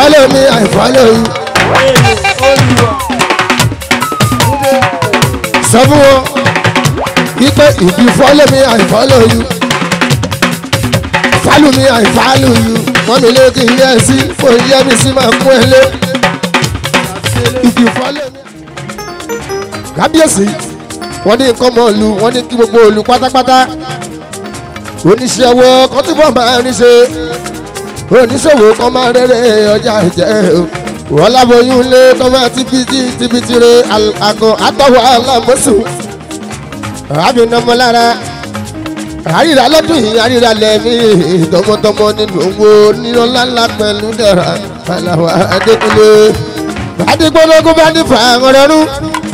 follow me I follow you. sọ fún wọn wípé if you follow me I follow you. follow me I follow you. wọ́n mi lé kí n yẹ sí fún yẹ mi sí máa kún ẹ lé. if you follow me. kábíyèsí wọ́n ní nǹkan mọ́ òlu wọ́n ní kí gbogbo òlu pátápátá oníṣẹ́ ọwọ́ kan tí wọ́n máa ń ṣe oníṣòwò kan máa rẹ́rẹ́ ọjà jẹ́ wọ́n láboyún lé tó máa tibítí tibítí re àgọ́ àtọwọ́ alámọ́sùn àbínamọ́lára àríra lọ́dún yìí àríra lẹ́mí tọmọtọmọ nínú owó nírọ̀lá pẹ̀lú dẹ̀ra aláwọ̀ adékúnlé adigbologun bá ní fàáhùn rẹrú.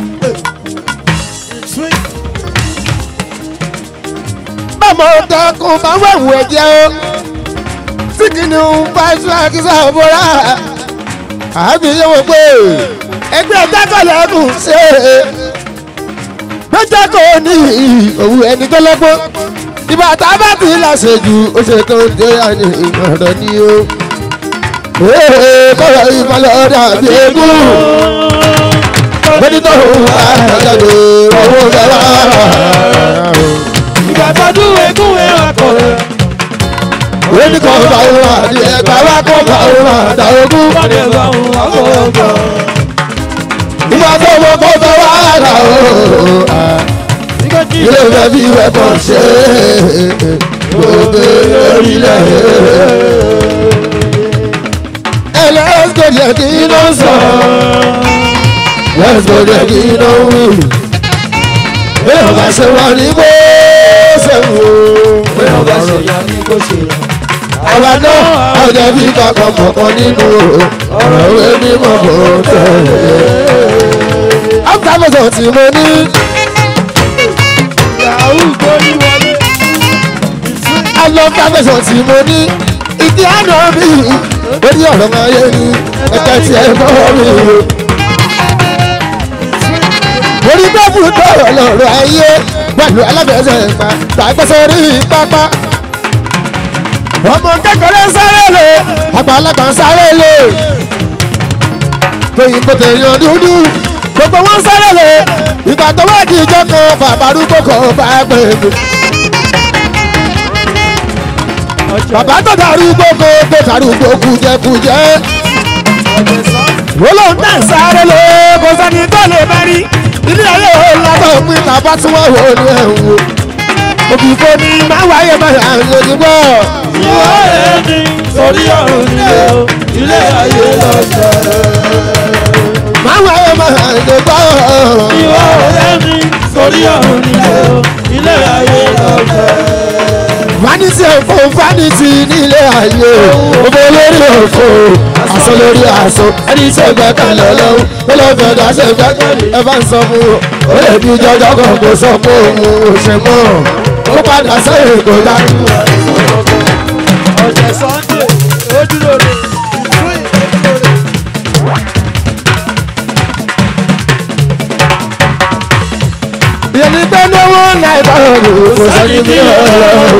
bámọ̀ ọ̀dọ́kùn máa wẹ̀wù ẹ̀jẹ̀ o tí kìnìún bá ṣe àkísà òbúra àbí yẹ wọ pé ẹgbẹ́ dákọ̀lẹ́kùn ṣe gbẹ́jẹ́ kò ní òwú ẹni tó lọ́gbọ́n ìbá tá a bá ti láṣẹ jù ó ṣe tó ń dé àní ọ̀rọ̀ ni o. kọ́lọ̀ ìmọ̀lẹ́ ọ̀dà bí egún bẹ́ẹ̀ni tó ń bá jáde owó bẹ́ẹ̀ ìgbà tọdún egún ẹwà kọ̀ọ̀rọ̀. Wéni kan bá wà ní ẹ̀ka wá kó bá wà dá ogún. Wọ́n lè bá òun àkọ́kọ́. Ìgbà tó wọ́n kó bá wà dá o. Ilé ìfẹ́ bí ìwẹ̀ kan ṣe gbogbo orílẹ̀. Ẹ let's go there kí iná sọ. Let's go there kí iná wí. Bí ọba ṣe wà ní bó ṣe wò. Bí ọba ṣe Ìyá ní kò ṣe rà. àwa náà ọjọ́ bí kankan kọ̀ọ̀kan nínú ọ̀rọ̀ ìwé mímọ́ kò tẹ̀lé. Áfíríkà tí mo ní Yahoo gbórí wọlé. alọ́fíàfẹ́sọ̀ tí mo ní ìdí àná mi lórí ọ̀rọ̀ ayé ni ẹ̀ka tí ẹ bọ́ mi. Orí bẹ́ẹ̀bù tọ̀rọ̀ lọ́rọ̀ ayé pẹ̀lú alábẹ̀ẹ́sẹ̀ ìpa tàgbẹ́sẹ̀ rí pápá. Ọmọ kékeré sáré lè àgbàlagbà sáré lè. Tóyìn kò tẹ̀yàn dúdú gbogbo wọn sáré lè ìgbà tó wá di ìjọ kan bàbá arúgbó kan bá gbé mi. bàbá tó darúgbó kan tó darúgbó kújẹkújẹ. wọ́n lòun náà sáré lè kó sẹ́ni tó lè bá rí ilé ayé òun látọ̀ pín tàbá tí wọ́n wò ní ẹ̀wọ̀n. òbí fún mi máa wáyé máa yà ń lójú bọ́. Ìwọ ẹni torí ọ̀run nílé o, ilé ayé lọ́jọ́. máa wáyé máa yà ń lójú bọ́. Ìwọ ẹni torí ọ̀run nílé o, ilé ayé lọ́jọ́. vanity òfò vanity nílé ayé òfò lórí òfò aṣọ lórí aṣọ ẹni tí ẹgbẹ́ kalẹ̀ ọlọ́run tó lọ́ fẹ́ dá ṣe fẹ́ ẹ bá ń sọ fún o ó lè di jọjọ kan kó sọ pé òun ò ṣe mọ́ ó padà sẹ́yìn kó dájú. Ọ̀sẹ̀ Sunday, ojúlóore, ìtúwì, ojúlóore. ìyẹn ní pé lówó náírà ọdún kò sẹ́ni bí ọlọ́run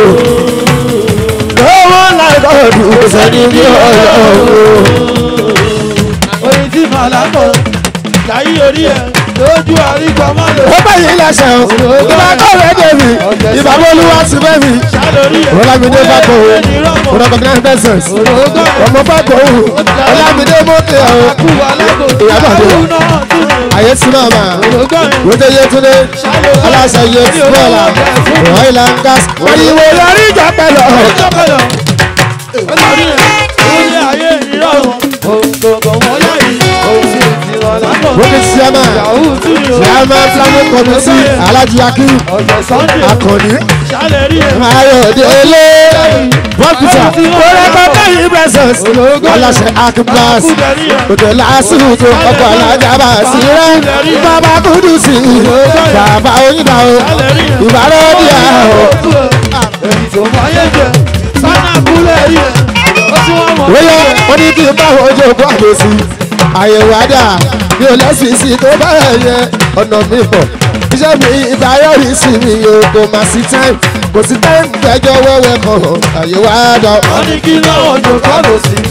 lówó náírà ọdún kò sẹ́ni bí ọlọ́run. Oyin tí màlá kọ̀, láyé orí ẹ̀, lójú àríkọ̀ má lò. ó bá yìí lẹ́sẹ̀ o ìbá kọ̀wé débi ìbá bọ́lúwa ti bẹ́ mi. Ṣálórí ẹ̀, Ọlámídé bá kọ̀ o ẹni rọ́mọ̀. ọ̀rọ̀ kọ̀ọ̀kan bẹ́sẹ̀s Òrógọ́ ẹ̀, ọmọ bá kọ̀ o Ọlámídé mọ́tò ẹ̀ o kú alágò, Ìyábọ̀ Adé. àwọn náà tún ní. ayé tí náà mà Òrógọ́ ẹ̀, wọ́n tẹ́ yé túnde aláṣẹ yé bọ́ọ̀là ọ̀ìlà ń gas ìwé yọrí ìjà pẹ̀lú ìjọpẹ̀lọ̀. Olórí ẹ̀, orí ayé ìrọ̀rùn. Ògògò mọ́lá yìí, òun sì ti rọ̀ lápọ̀. wọ́n ti ṣíẹ́mà Yahoo tún ní o. ṣíẹ́mà fúlàní kọ̀mísì alájú akíw Ọ̀sẹ̀ Sunday, akọni ṣálẹ̀rí ẹ̀. ayọ̀délé bọ́kùtà kórẹ́kọ̀ kẹ́yìn bẹ́sẹ̀s aláṣẹ akíblas òtò lásìkò ọkọ̀ alájà bá sí rẹ̀ bàbá kúdùsì bàbá oyinba o ìbára ọdíà o. Èyí tó máyé jẹ, sánà kúlẹ̀ rí ẹ̀. Ó tí wọ́n mọ̀ Bóyá wọ́n ní kí n bá ojú òkú àgbèsí. Àyẹ̀wò àdá mi ò lẹ́sìsì tó bá yẹ ọ̀nà mi pọ̀. Iṣẹ́ mi ìdáyọ̀rí sí mi o kò má sí time. Kò sí time fẹjọ́ wẹ́wẹ́ kan hàn. Àyẹ̀wò àdá wọ́n ní kí náà jò kọ́lù sí.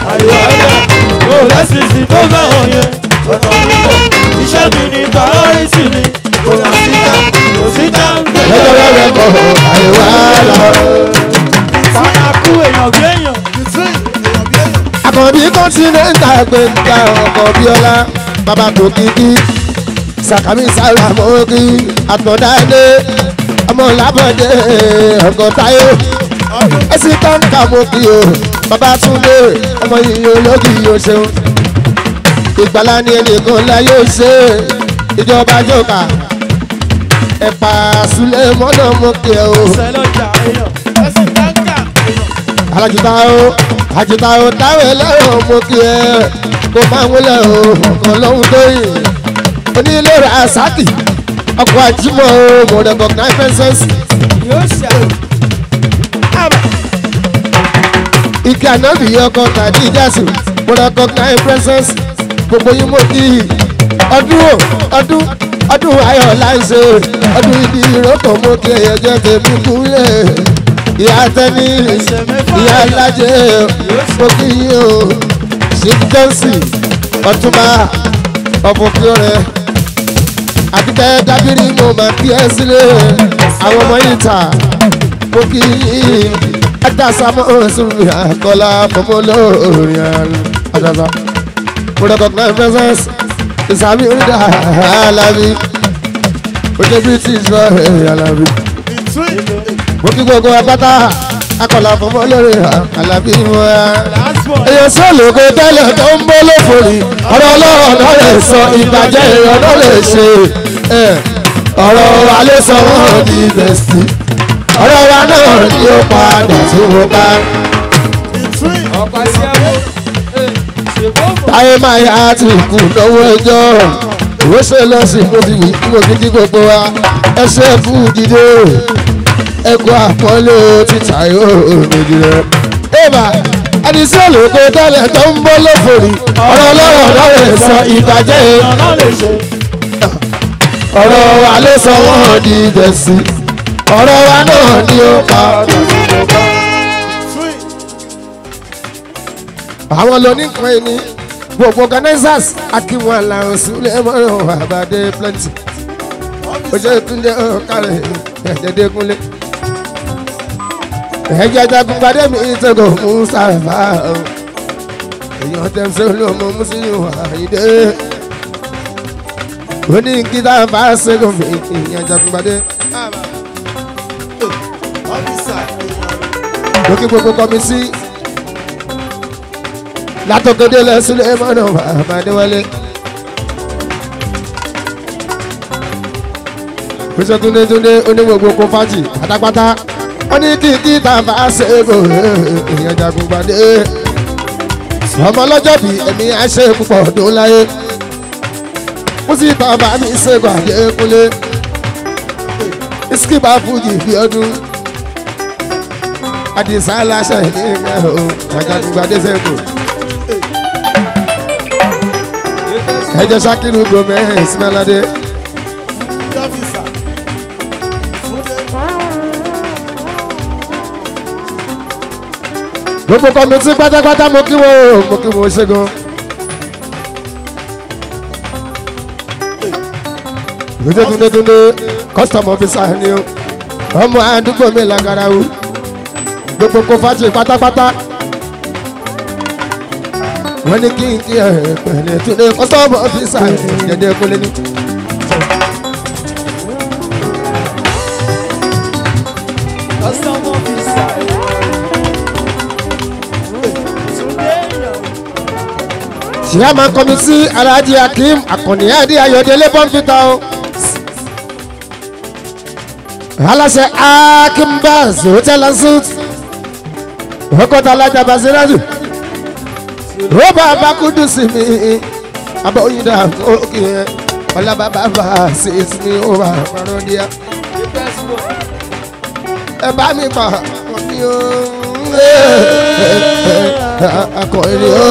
ayọ̀ ẹ̀dá kò lẹ́sìsì tó fẹ́ràn yẹn ọ̀nà nílò iṣẹ́ mi ní pàrọ́rìsì mi kò là síta kò síta ń gbé. lọ́jọ́ rẹ̀ kọ̀ àríwá lọ. fana kú èèyàn bí èèyàn. àkànbí kọ́ńtínẹ́ńtà gbẹ̀ngà ọkọ̀ bíọ́lá bàbá tó kíkí sàkámi sára mọ́kí àtọ̀dáde ọmọ làbọ̀dé ọkọ̀ táyé ẹsìn kọ́ńkà mọ́kí o bàbá túndé ọmọ yìí ológi yóò ṣeun ìgbàlá ni ẹnìkan ńlá yóò ṣe ìjọba jọba ẹ̀pà sílẹ̀ mọ́nà mọ́kí ẹ o sẹlọjà èèyàn ẹsìn táǹkà èèyàn. alájùtá o àjùtá o táwọn ẹlẹ́rọ mo kí ẹ kó máa wọlé o ọkàn lọ́hún tóyìn onílé rẹ̀ àsákì ọkọ̀ àjímọ̀ o mo recognize presence yóò ṣe ike ànábì ọkọ̀ tàbí ìjásù mo recognize presence gbogbo yín mo kí ọdún o ọdún ọdún ayọ̀ láìsè ọdún ìdí ìrókò mo kí ẹ̀yẹ jẹ́ tèmi kúlẹ̀ ìyá tẹ́ni ìyá alájẹ mo kí yín o ṣíp jẹ́nsì ọtúnba ọ̀fọ̀kúrẹ́ àtikẹ́ dábìrì mo máa kí ẹ sílẹ̀ àwọn ọmọ yìí ta mo kí yín adasa mo sùnmi àkọlá fọmọ lórí àdàsá mo recognize presence ìsàmì oríta alábí ojú british lọ alábí mo kí gbogbo apáta akọlà fọmọ lórí alábí wọn èyàn sọ́ọ̀lù kò tẹ́lẹ̀ tó ń bọ́ lófòrí ọ̀rọ̀ ọlọ́rọ̀ náà lè sọ ìbàjẹ́ èèyàn náà lè ṣe ẹ̀, ọ̀rọ̀ wa ló sọ wọ́n di bẹ̀sì ọ̀rọ̀ wa náà ni ó padà tí wọ́n bá ọ̀pá sí ẹ̀wọ̀ ṣèbọ̀ táyé máa yá ti kù lọ́wọ́ ẹjọ́ ìwé ṣe lọ sí mo fi wí mo fi kí gbogbo wa ẹsẹ̀ fún dídé ẹ̀kọ́ àpọ́nlé títà yóò méjì rẹ̀. Ébà àdìsí olùkó tẹ́lẹ̀ tó ń bọ́ lófòrí ọ̀rọ̀ ọlọ́rọ̀ náà lè sọ ìbàjẹ́ èèyàn náà lè ṣe. ọ̀rọ̀ wa ló sọ wọ́n di ìdẹ̀sí ọ̀rọ̀ wa náà ni ó pa. àwọn lóníkan ẹni gbogbo organizers akínwọn làwọn sílẹ̀ mọ́ràn àbádé plenty ojú ìtúndé ọ̀kàrẹ̀ ẹ̀ẹ́dẹ́gbẹ́kúnlé ẹ̀jẹ̀ jagun gbadé mi ìtẹ̀gọ̀ mùsàlùmá èèyàn tẹ̀sán olóòmọ mùsùlùmí àyídé oní kíta bá ṣẹ́gun fi ìyẹn jagun gbadé. lókè gbogbo kọ́mísì látọ̀kẹ́dẹ́ lẹ́sílẹ̀ mọ́nà àbádéwálé. pèsè túndé túndé onígbogbo kó fájì pátápátá wọ́n ní kí kí tá a bá ṣẹ́gun èèyàn jagun gbadé. ọmọ ọlọ́jọ́ bíi ẹ̀mí àṣẹ púpọ̀ ọdún láyé. kùsì tá a bá mi ṣẹ́gun àdékúnlé. iskiba fújì bí ọdún. àdìsá aláṣẹ ní ìgbà o jagun gbadé ṣẹ́gun. ẹjọ sakiru gomez melade. gbogbo kọmitì pátápátá mo kí wọn o mo kí wọn ṣẹ́gun. gbèsè túndétúndé custom officer ni o ọmọ àdúgbò mi làgàrà o gbogbo kó fàájì pátápátá wọ́n ní kí n kí ẹ pẹ̀lẹ́ túnde kọ́sọ́ọ̀bù ọ́fíìsà jẹ́jẹ́ kólé ní. Custom officer. Túndé èèyàn. chairman committee alhaji akeem akànnì adi ayọ̀délé bọ́ǹfìtà o. aláṣẹ akeem baz hotel and suit ọkọ̀tà alájà basiraju rọ́bà abakudu sí mi abọ́yìndà òkè ọlábàbà bá sí mi ó wà parọ́ díẹ̀ The best one. ẹ bá mi pa ọkọ mi o akọrin o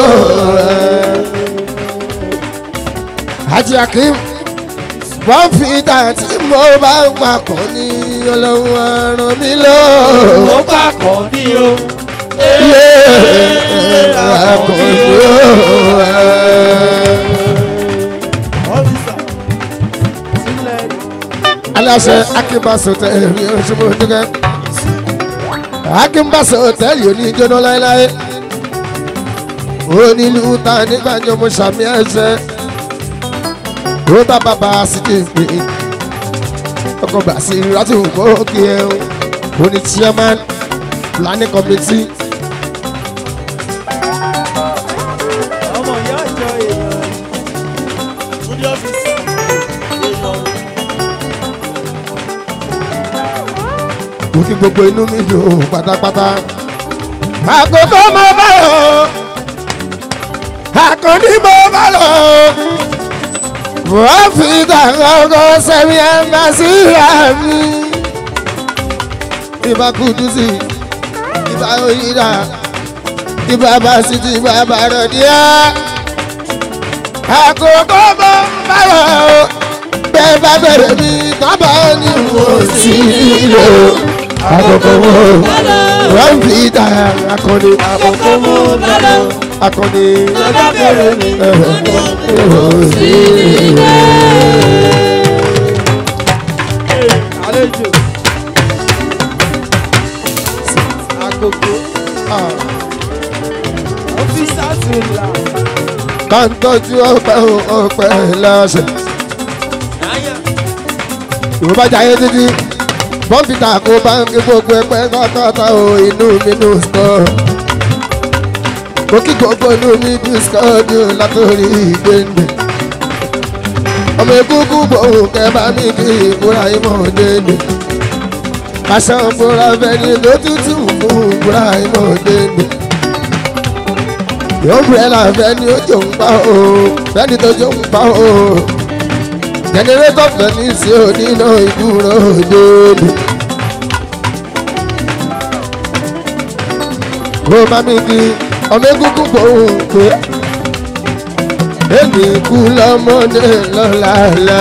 Haji Akeem wọ́n fi ìdá tí mo bá ń papọ̀ ní ọlọ́run ràn mí lọ. Ó pàkọ́ ní o. yé àkànjú. ọ́fíìsà sílẹ̀ aláṣẹ akínbáṣọ tẹ̀lé oṣùmọ̀ dúkẹ́ akínbáṣọ tẹ̀lé oníjóná láéláé onílù ta nígbàjọ mo ṣàmì ẹsẹ̀ ó bá bàbá sí ti pè é ọkọ̀ bá sí ìrátì òkè ẹ̀ o ní chairman planning committee ọmọ ìyá àjọ èèyàn múdí ọ́fíìsà èèyàn mo kí gbogbo inú mi dùn pátápátá. àkókò mo bá lọ àkànní mo bá lọ wọ́n fi tàkọ́kọ́ sẹ́mi ẹ̀ka sí ìyá mi. ìbá kudu sí ìbá oyinda ìbá basiti ìbá bàrọ̀díà. àkókò mo bá lọ bẹ́ẹ̀ bá bẹ̀rẹ̀ mi tábà ní wò sí ilé o. àkókò mo wọ́n fi tàkọ́kọ́ àkókò mú bẹ́lẹ̀ akọni lọ́jọ́ bẹ̀rẹ̀ mi àlejò àkókò ọ́fíìsà ti là kàńtọ́jú ọpẹ́ ọpẹ́ lọ́sẹ̀. náyà ìwọ bá jayé títí bọ́ǹfìtà kó báńkì gbogbo ẹgbẹ́ kọ́kọ́tà o inú mi nù sọ. mo kí gbogbo inú mi dùn sọ́ọ̀dù látòrí ìgbéǹde. ọmọ egungun gbòòrò kẹbà mi kí ìbúra ìmọ̀ dédé. aṣọ ìbúra fẹ́ni lótútù fún ìbúra ìmọ̀ dédé. yóò bẹ̀rẹ̀ là fẹ́ni ó jò ń pa o fẹ́ni tó jò ń pa o jẹnẹrétọ̀ fẹ́ni sí oníná ìdúró dédé. kó má mi kí ọmọ egungun gbòòrò pé èmi kú lọ́mọdé lọ́làlá.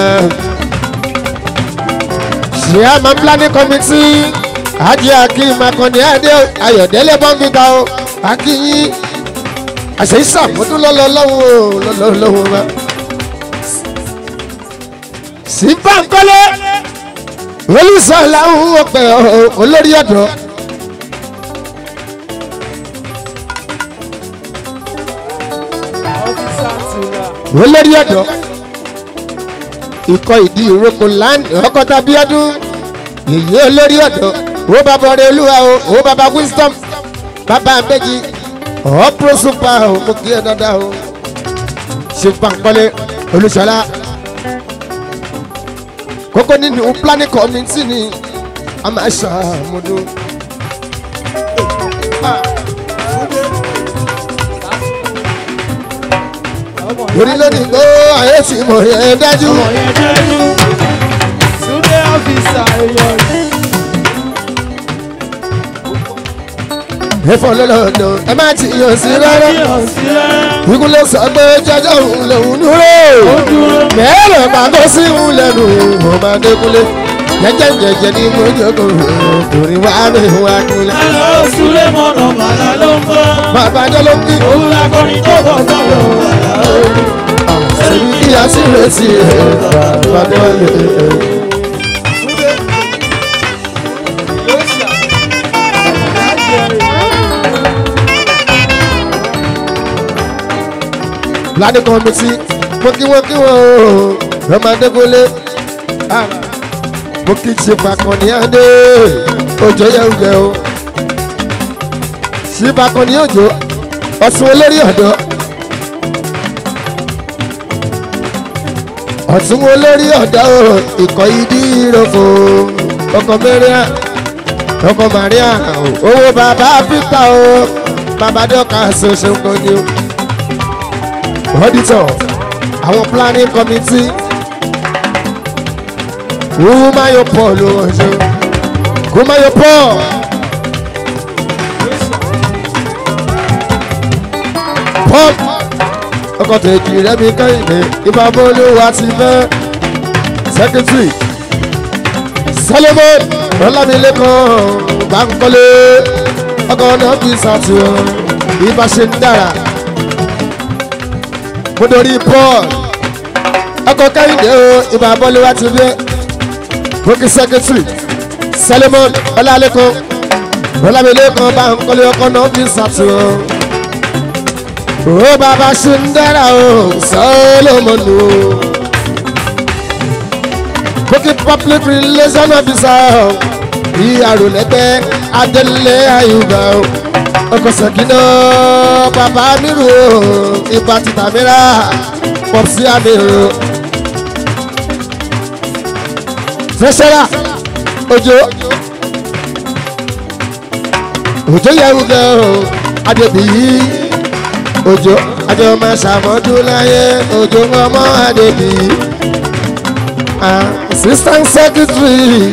Chairman planning committee Ajé Akin Makande Adé Ayọ̀délé Bọ́ǹfìtà o Akínyí àṣẹ ìsàmúdún lọ́lọ́lọ́wọ́ lọ́lọ́lọ́wọ́ wa. Sí Bánkọ́lé olùsọ̀lá ń wọ̀pẹ̀ olórí ọ̀dọ́. ọ́fíìsà ti là olórí ọ̀dọ́ ikọ̀ ìdí ìrókò land ọkọ̀tà bíọ́dún èyí olórí ọ̀dọ́ ó bàbá ọ̀rẹ́ olúwa o ó bàbá wisdom bàbá méjì ọ̀pọ̀ super o mo kí ẹ dáadáa o ṣe pàǹpọ̀lẹ̀ olùṣọ́lá kókó nínú planning committee ni a máa ṣàmúdó. ọmọ orí lónìí gbó ayé tí mo yẹ dájú. ọmọ yẹn jẹ́jú túndé ọ́fíìsà èèyàn ẹ̀fọ́ lọ́lọ́dọ̀ ẹ má ti yàn sí rárá. yàn sílẹ̀ ikú ló sọ pé jọjọ òun lòun dúró. ó dúró mẹ́rẹ̀ máa kó sí òun lẹ́nu ọmọ adékúnlé. jẹ́jẹ́ jẹ́jẹ́ ní mo jókòó torí wá mi wá kúnlẹ̀. àlọ́ súlẹ̀ mọ́nà màlá ló ń bọ́ bàbá jọ ló ń kí. òun lakọrin tó bọ̀ sọ̀rọ̀ àlá orí. sẹ́ni kí a sì retí ẹ̀ bàbá wọlé. planning committee mo kí wọ́n kí wọ́n o ọmọ adékúnlé. mo kí ṣe fàkànní adé òjò yẹ̀wùjẹ o. ṣí fàkànní òjò ọ̀sùn olórí ọ̀dọ́. ọ̀tún olórí ọ̀dọ́ o ìkọ̀ ìdí ìrọ̀fọ̀ ọkọ̀ mẹ́rìá ọkọ̀ màríà owó bàbá peter o bàbá dọ́kà ṣoṣo kan ni o. auditor àwọn planning committee kúmáyọ̀ paul ló wọ́n ṣe kúmáyọ̀ paul paul ọkọ̀ tèjì rẹ́mi kẹ́hìndé ìbábọ́lúwa ti fẹ́ secretary solomon ọlámilékan bankole ọkọ náà fi ṣàtúnwò ibà ṣe ń dára mo dorí paul ọkọ kẹ́hìndé o ibà bọ́lúwa ti bẹ́ bókì sẹ́kẹ́tìrì solomon ọlálékan ọlámilékan bankole ọkọ náà fi ṣàtúnwò ó bàbá ṣe ń dára o solomon o bókì public relation officer ìyàrá lẹ́gbẹ́ adélé àyùbá o ọkọ̀ sẹ̀kínà bàbá mírù o ipa títà mìíràn pọ̀sí àmìrò. fẹsẹ̀rà òjò òjò yẹ̀wù gan o adébíyí òjò àjọ máa ṣàmọ́dún láyé òjò ọmọ adébíyí assistant secretary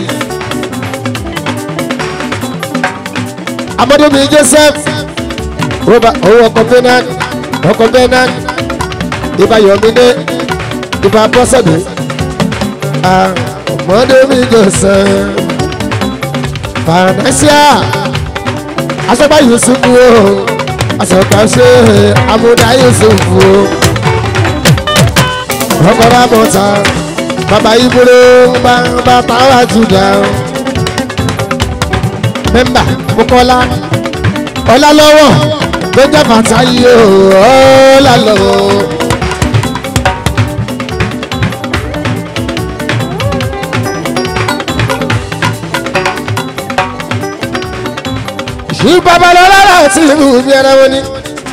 amadomi joseph roba owó ọkọ benin ọkọ benin ibà yomide ibà bọ́sẹ̀dé amadomi joseph financial asọ́gbà yusuf o asọ́gbà ṣe amúdá yusuf o ọkọ̀ ramọ́ta bàbá ibùdó bá bá pàwọ́ àtúndà mẹ́mbà kókọ́lá ọlá lọ́wọ́ ló jẹ́ bàtà yìí ó ọlá lọ́wọ́. ṣí babalọ́lá láti ìlú bí ẹran wọn ni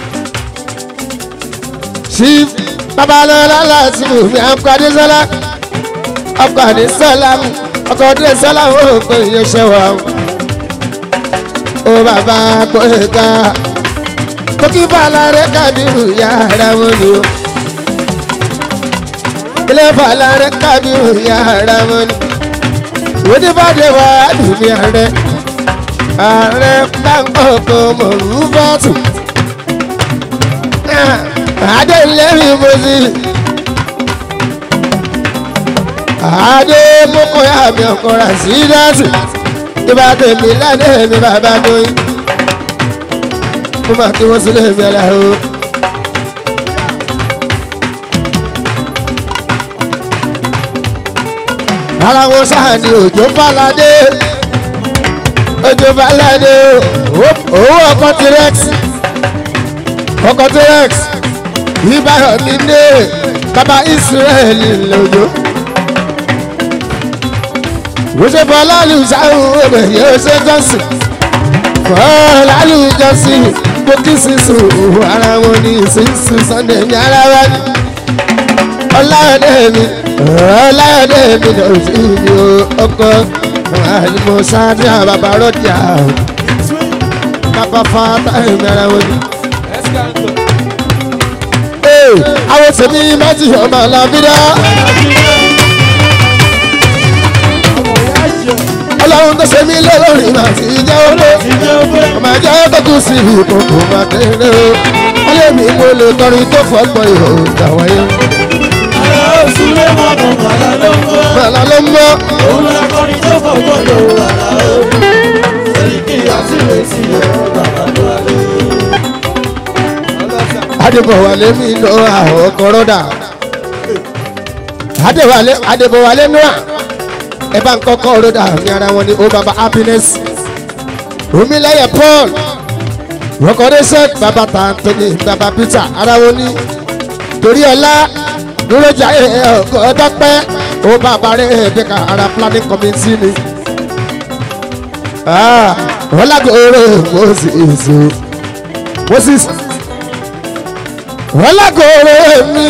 ṣí babalọ́lá láti ìlú bí ẹran adésọ́lá ọkọ̀ adésọ́lá ọkọ̀ adésọ́lá ó pè é ṣe wà ó bàbá gbọ́dọ̀ kó kí balárẹ̀ kábírù yàrá wọn ni ó ilé balárẹ̀ kábírù yàrá wọn ni òde bá dé wá dùnmí ààrẹ ààrẹ báńkọ̀kọ̀ mọ̀rú bọ́ọ̀tù adé lẹ́rìí mọ́sí adé mọ́kọ́ yá mi ọkọ̀ rà sí dáàtì ìbá tèmi lánàá mi bàbá lóyún mo máa kí wọ́n sílé mi ọ̀la o. ara wọn sáà ni òjò balade òjò balade owó ọkọ t-rex ọkọ t-rex ìbáyọ̀ mi dé bàbá israẹli lòjò wòṣe bọ́lá lùsáhùn ọbẹ̀ yóò ṣe jọ́sìn bọ́lá lùjọ́sìn gbókì sísun ara wọn ní sísun sunday ní ara wa ní. ọláyọ̀dé mi ọláyọ̀dé mi lọ sí mi o ọkọ àlùmọ̀ sáájú àbàbà rọ́jà bàbá fata ẹ̀mí ara wọn ní. àwọn tèmi méjì ọmọ làbídá. ọlọ́run tó ṣe mí lọ́lọ́rin máa ti jẹ́ owó ọmọ ẹ̀jẹ̀ tó kù sí ìkókò máa kéré o wọ́n lé mi mo lè kọrin tó fọ́gbọ́n ihò ìgbà wáyé. Ara oṣù lé mọ́nà màlá ló ń bọ́. màlá ló ń bọ́ Òun ló kọrin tó fọwọ́ lò àlá o. Sẹ́ríkì àti ìrètí ẹ̀ bàbá ló wà lé. adébọ̀wálé mi lọ àwọn kọ́rọ́dà adéwálé adébọ̀wálé nua ẹ bá ń kọ́kọ́ rọ́dà ní ara wọn ni ó baba happiness omílẹ̀yẹ paul rọkọdẹ́sẹ̀ baba tàǹtẹ̀lẹ̀ baba peter ara wọn ni torí ọlá dúrójà ọkọ̀ ọdọ́pẹ́ ó bàbá rẹ̀ ẹ̀ẹ́dẹ́ka ara planning committee ni ọlágòrò moses moses ọlágòrò mi.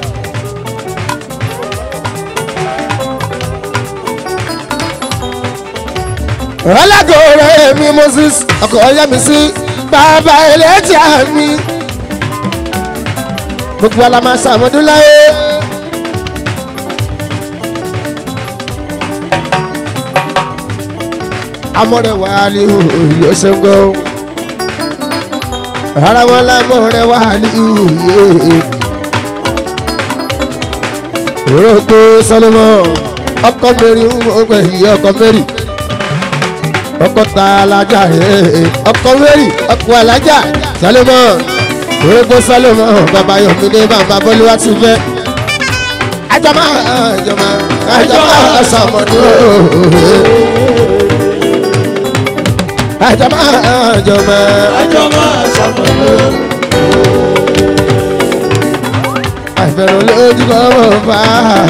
ọlágòrò mi moses ọkọ̀ ọyá mi sí bàbá ẹlẹ́jà mi gbogbo alamọ sàmọdún láyé. amọ̀rẹ̀ wà ní òye ṣẹ́gbọ́ ara wọn lámọ̀rẹ̀ wà ní òye rògbò sọlọmọ ọkọ mẹ́rin ń wọ́n pẹ̀ yí ọkọ mẹ́rin ọkọ ta alájà ee ọkọ mẹ́rin ọkọ alájà Salomon orógbó Salomon bàbá Yomide bàbá Bọ́lúwá ti fẹ́ àjọmọ́ àjọmọ́ àjọmọ́ sọmọdún àjọmọ́ àjọmọ́ àjọ máa ṣàmọ̀lò. àìfẹ́ràn lójú kọ́ mọ̀ fà á.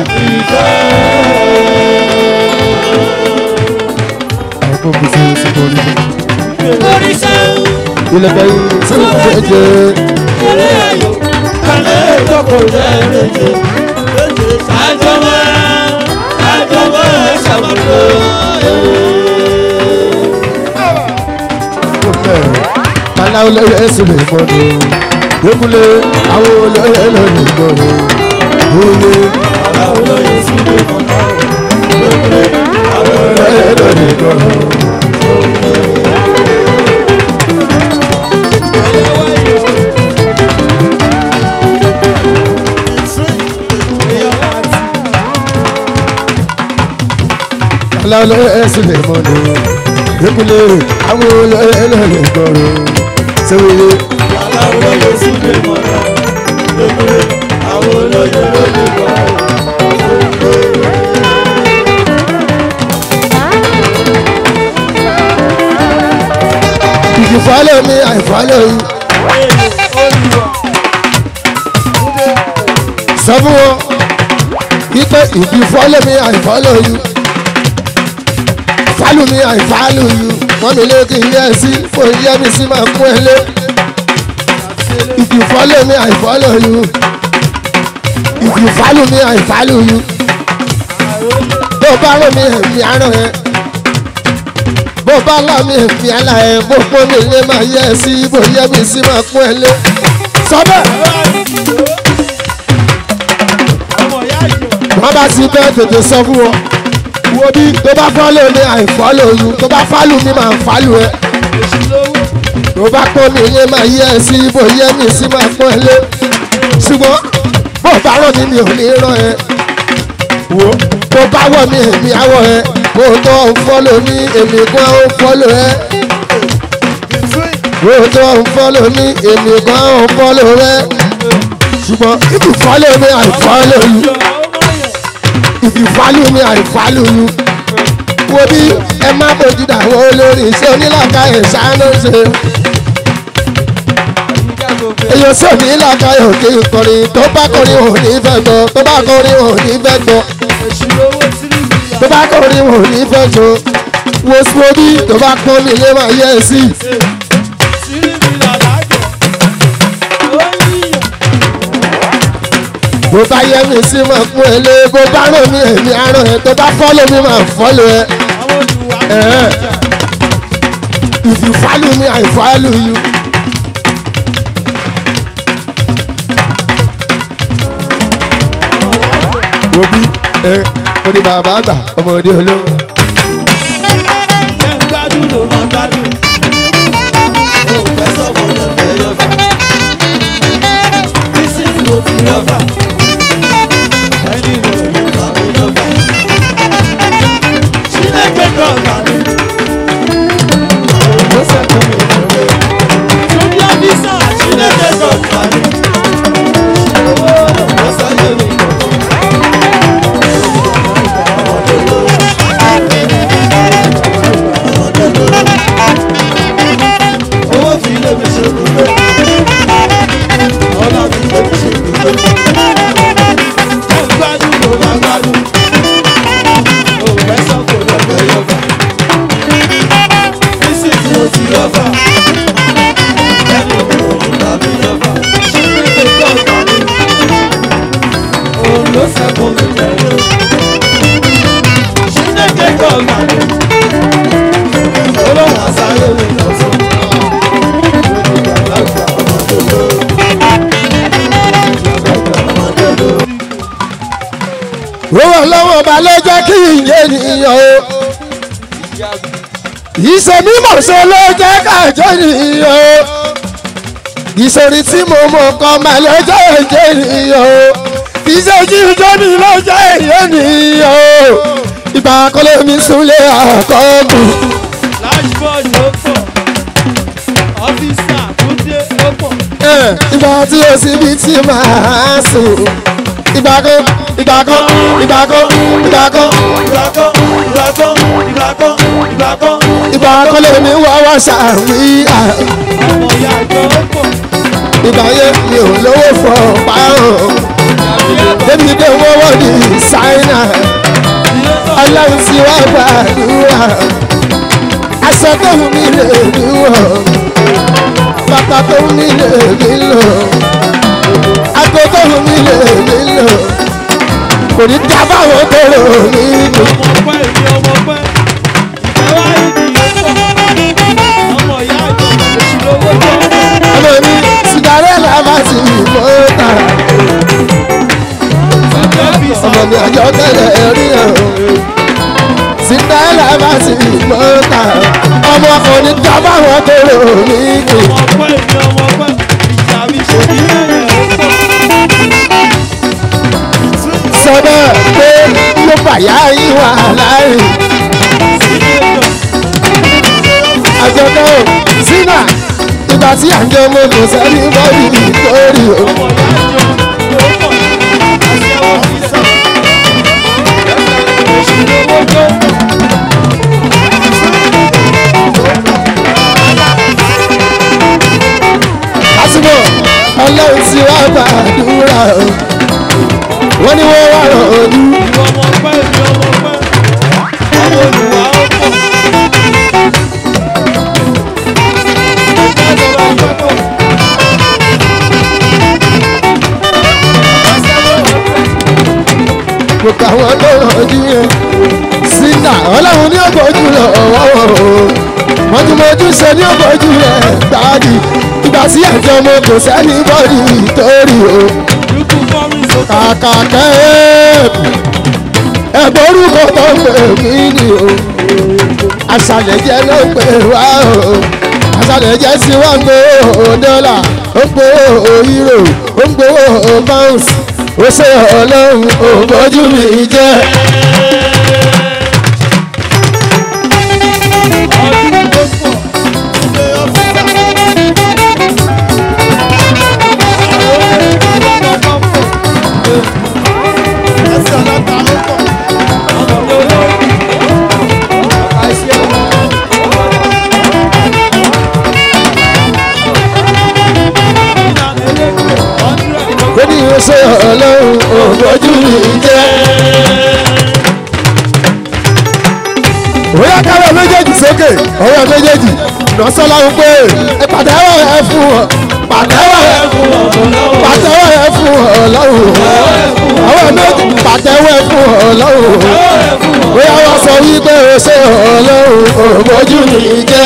àìkú bí sí sí borí mi. Oríṣẹ́ ilé kẹ́yìn sí ìfẹ́jẹ́. eré ayò kálẹ̀ ìjọkọ̀ lẹ́ẹ̀mejì. Àjọ máa àjọ máa ṣàmọ̀lò. Kálá olóyè èsì lè gbọ́dọ̀. Gbẹ́kúlé àwọn olóyè ló lè gbọ́dọ̀. Oyè Àwọn olóyè sí ilé mọ̀nà. Àwọn olóyè olóyè ló lè gbọ́dọ̀. Kálá olóyè èsì lè gbọ́dọ̀. Gbẹ́kúlé àwọn olóyè ló lè gbọ́dọ̀. Sẹ́wìrì àwọn olóyè sí ilé mọ̀nà. Àwọn olóyè ló lè gbọ́. if you follow me I follow you. Sọ fún wọn wípé if you follow me I follow you. Follow me I follow you. Wọ́n mi lé kí n yẹ sí fún yẹ mi sí máa kún ẹ lé. If you follow me I follow you. If you follow me I follow you. Bó bá rán mi ẹ̀mí arán ẹ. Bó bá lá mi ẹ̀mí àlá ẹ. Bó pọ́n mi lé máa yẹ ẹ sí. Bó yẹ mi sí máa kún ẹ lé. Sọ bẹ́ẹ̀. wọ́n bá ti bẹ́ẹ̀ tètè sọ fún wọn. wo bí tó bá fọ́lọ̀ ní àìfọ́lọ̀ yìí tó bá fálù mi máa fálù ẹ. tó bá pọ́n mi ilé máa yẹ ẹ sí ibò yẹ mi sí máa pọ́n ẹ lé. ṣùgbọ́n bó bá rọ̀ mí mi ò ní rán ẹ. wo tó bá wọ̀ mí èmi àwọ̀ ẹ. kó o tó ń fọ́lọ̀ ní èmi kan ń fọ́lọ̀ ẹ. kó o tó ń fọ́lọ̀ ní èmi kan ń fọ́lọ̀ rẹ. ṣùgbọ́n if you follow me I follow you if you value me I value you. wo bí ẹ má bójú dàwọn olórí iṣẹ́ onílàkà ẹ̀ ṣáánú ṣe. èyàn sì ní ìlàkà ẹ̀ òkè ìkọrin tó bá kọrin ò ní fẹ́ gbọ́ tó bá kọrin ò ní fẹ́ gbọ́ tó bá kọrin ò ní fẹ́ gbọ́ wo sí wo bí tó bá pọ́n mi lé máa yẹ ẹ sí. bó bá yẹ mi sí máa kún ẹ lé bó bá ràn mí èmi àràn ẹ tó bá fọ́lọ̀ mi máa fọ́lọ̀ ẹ. Eh. If you follow me, I follow you. Wo bí ẹ mo ní bàbá àgbà ọmọdé olówó. Owó fi lé mi ṣe gbogbo. Ọlá fi lé mi ṣe gbogbo. Mo gbádùn mo bá gbádùn. Mo fẹ́ sọ kò lọ́gbẹ́ yọba. Bísí tí mo ti yọba. Ẹni òun ò tàbí yọba. Ṣé kí lè gbọ́ ọ̀gá mi? Òun ló sẹ́kùn mi jẹ̀rẹ̀. Ṣé lè gbọ́ ọ̀gá mi? Olóhùn àṣàyè mi lọ́sọ̀ọ́. Owó lọ́wọ́ ọba ló jẹ́ kí ìyé ènìyàn o. Ìṣe mímọ̀ ṣe ló jẹ́ kájọ́ ènìyàn o. Ìṣòrí tí mo mọ̀ kọ́ máa ló jẹ́ èjé ènìyàn o. Ìṣe jíjọ́ mi ló jẹ́ èyí ènìyàn o. ìgbà kọ́lé mi súnlé àkọ́kù. Dashboard ló pọ̀. Ọ́fíìsà Túndé ló pọ̀. Eh, ìgbà tí o sì bí tí màá sùn. ìgbà kan ìgbà kan ìgbà kan ìgbà kan Ìgbà kan, ìgbà kan, ìgbà kan, ìgbà kan. ìgbà kọ́lé mi wá wá ṣàwíyà. Ọmọ ìyá àjọ ló pọ̀. ìgbà yẹn mi ò lówó fọ pààrọ̀. Ìyàbí ẹ̀bọ̀ débi dé wọ́wọ́ ní ṣáínà. ilé náà. ọlọ́run ti wá gbàdúrà. aṣọ tó wù mí lè mí wọ̀. bàtà tó wù mí lè mí lò. ago tó wù mí lè mí lò. kò ní dábàwọ̀ tó rò mí lò. ọmọ pẹ́ ìdí ọmọ pẹ́ ìfẹ́ wá ìdí yóò pọ̀ ọmọ ìyá àjọ èṣù lówó jẹ́ ọmọ mi sigarela bá ti mọ́ta. ẹgbẹ́ bí ọmọ mi àjọ tẹ́lẹ̀ rí ẹ̀ o. sigarela bá ti mọ́ta. ọmọ kò ní dábàwọ̀ tó rò mí lò. ọmọ pẹ́ ìdí ọmọ pẹ́ ìjà mi ṣòdì lẹ́yìn sọ bẹ́ẹ̀ pé ló bàyá yín wà láàrin. sílé ìjọ àjọkẹ́ o sínà ìgbà tí à ń jẹ ọmọ kò sẹ́ni bọ́ọ̀lì nítorí o. ọmọ ìyá àjọ ló pọ̀ aṣẹ́wó sílẹ̀ èṣù lówó jẹ́ lásìkò ọlọ́run ti wá gbàdúrà o. wọ́n ní wọ́n wá rọ̀ ojú. ìwọ ọmọ pẹ́ ìdí ọmọ pẹ́ ọmọ olùwà ó pọ̀ ìfẹ́ ìjọba ìfẹ́ pọ̀. gbogbo àwọn tó rọ̀jú yẹn. sínà ọlọ́run ní ọgbọ́jú lọ ọwọ́ o. mọ́júmọ́jú ṣe ní ọgbọ́jú rẹ̀ gbáàdì. ìgbà tí à ń jẹ ọmọ kò sẹ́ni bọ́ọ̀lì nítorí o. Yúkú fọ́rin sókè. kàkà kẹ́ẹ̀pù ẹ̀gbọ́n orúkọ tó ń pè mí ni o àṣàlẹ̀ jẹ́ ló ń pè wá o àṣàlẹ̀ jẹ́ sí wá ń gbowó dọ́là ó ń gbowó euro ó ń gbowó pounds ó ṣe ọlọ́run ò bójú mi jẹ́ Ọdún tó pọ̀. Ilé ọ́fíìsà. Àwọn ìwà tó pọ̀. Ẹsẹ̀ ọlọ́ta ló pọ̀. Ọmọ mi olórí. Àṣẹ ọmọ. Ìlànà elégbè. Hundred. ó ní ó ṣe ọlọ́run ò bójú mi jẹ́. Bóyá káwọ́ méjèèjì sókè, ọwọ́ méjèèjì, lọ́sọ́lá ń pè é, ẹ pàtẹ́wọ́ ẹ fún ọ, pàtẹ́wọ́ ẹ fún ọ, pàtẹ́wọ́ ẹ fún ọ lọ́rùn. Ọwọ́ méjì pàtẹ́wọ́ ẹ fún ọ lọ́rùn. Bóyá wọ́n sọ wípé o ṣe ọlọ́run ò bójú mi jẹ́.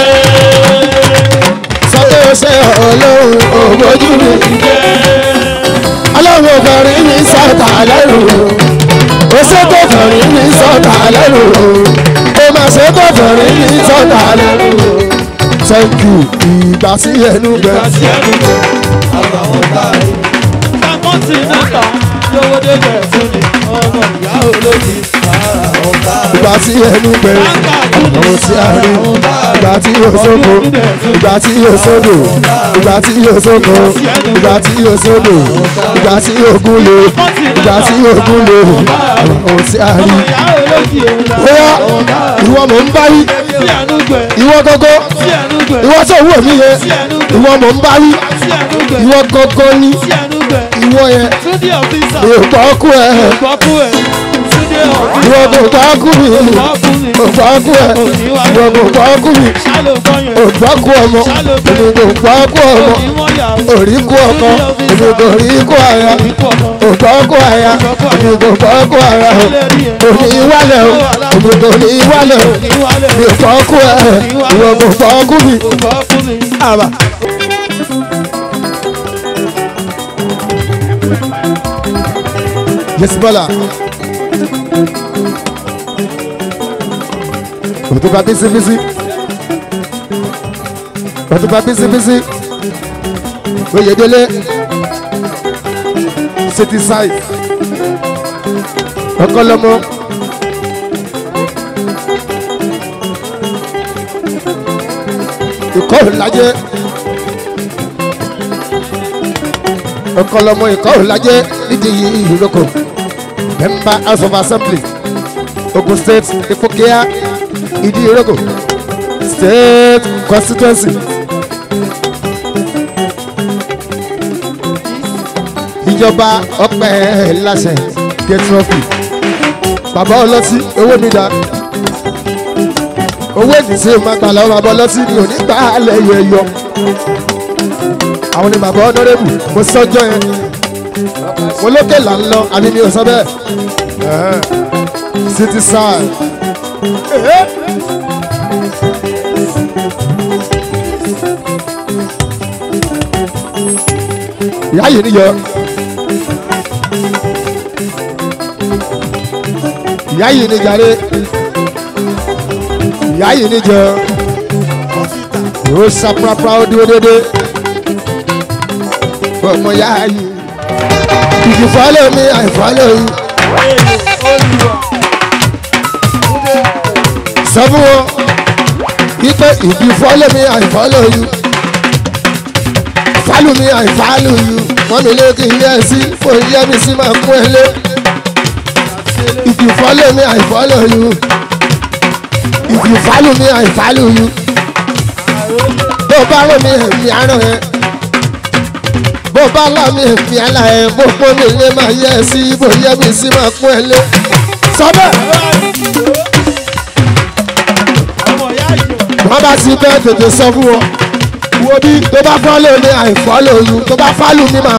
Sọ pé o ṣe ọlọ́run ò bójú mi jẹ́. Ọlọ́run ò fẹ́rí mi sọ̀tà lẹ́rù. Ó ṣe tó fẹ́rí mi sọ̀tà lẹ́rù. Ó máa ṣe tó fẹ́rí mi sọ̀tà lẹ́rù. Thank you, ìgbà sí ẹnu gbẹ. Àṣẹ ẹnu gbẹ. Àbàwọ̀n táyé. Kọ́ńtínẹ́tà lówó débẹ̀ fún ni ọmọ ìyá olódi. Àbàwọ̀n táyé. Ìgbà sí ẹnu gbẹ. Àwọn tí a rí. Ìgbà tí yóò sóko. Ìgbà tí yóò sódò. Ìgbà tí yóò sóko. Ìgbà tí yóò sódò. Ìgbà tí yóò gúnlé. Ìgbà tí yóò gúnlé. Àwọn tí a rí. Ọmọ ìyá olódi òun là. Bóyá ìwọ mò ń bá wí. Sí ẹnu gbẹ. Ìwọ gọ́gọ́. Sí ẹnu gbẹ. Ìwọ tó wù mí yẹn. Ìwọ mò ń bá wí. Sí ẹnu gbẹ. Ìwọ gọ́gọ́ ní. Sí ẹnu gbẹ. Ìwọ yẹn. Túndé ọ̀fíìsà. Mi ò gbọ́ kú ẹ. Gbọ́kú ẹ̀. Túndé ọ̀fíìsà. Ìwọ kò gbọ́ kú mi. Gbọ́kú ni. Ò gbọ́ kú ẹ. Ìwọ kò gbọ́ kú mi. Ṣálò kọ́yàn. Ò gbọ́ kú ọmọ. Èmi kò gbọ́ kú ọmọ. Onímọ̀ yàwó. Òrí kú ọkọ. Èmi kò rí kú aya. Oníkú ọmọ. Ò gbọ́ kú aya. Èmi kò gbọ́ kú aya. Òní wálẹ̀ o. Èmi kò ní wálẹ̀ o. Ìwálẹ̀. Mi ò gbọ́ kú ẹ. Ìwọ kò gbọ́ kú mi. Gbọ́kú ni. Àbà. Yes, Bọ́lá. Òtún bá bísí bísí. Òtún bá bísí bísí. Oyèdélé. City side. Ọkọlọmọ. ìkọ́ òlájẹ́ ọkọlọmọ ìkọ́ òlájẹ́ nídìí ìrókò member house of assembly ogun state ifokia ìdí ìrókò state constituency. ìjọba ọpẹ láṣẹ gẹtrọfì bàbá ọlọ́tí owó mi dá owó ìdísé máa gbà lọ́wọ́ bàbá ọlọ́tí ni ò ní gbà á lẹ́yìn ẹ̀yọ àwọn ni bàbá ọ̀nọ́rẹ́bù mo sọ́jọ́ yẹn mo lókè là ń lọ àbí mi ò sọ bẹ́ẹ̀ Ẹ̀hẹ́n. city side. ìyá yìí níyọ ìyá yìí ní jàre ìyá yìí níjọ yóò ṣàprápra ó dúró dédé ọmọ ìyá yìí ìjì fọ́lẹ̀ mi àìfọ́lẹ̀ yìí sọ fún wọn wípé ìjì fọ́lẹ̀ mi àìfọ́lẹ̀ yìí fálù mi àìfálù yìí wọ́n mi lé kí n yẹ sí fún yẹ mi sí máa kún ẹ lé if you follow me i follow you if you follow me i follow you bó bá rò mí èmi àrùn ẹ bó bá là mí èmi àlà ẹ bó pọ́n mi lé máa yẹ sí bó yẹ mi sí máa kún ẹ lé sọ bẹ́ẹ̀ wọ́n bá ti bẹ́ẹ̀ tètè sọ fún wọn wo bí tó bá follow me i follow you tó bá follow me máa.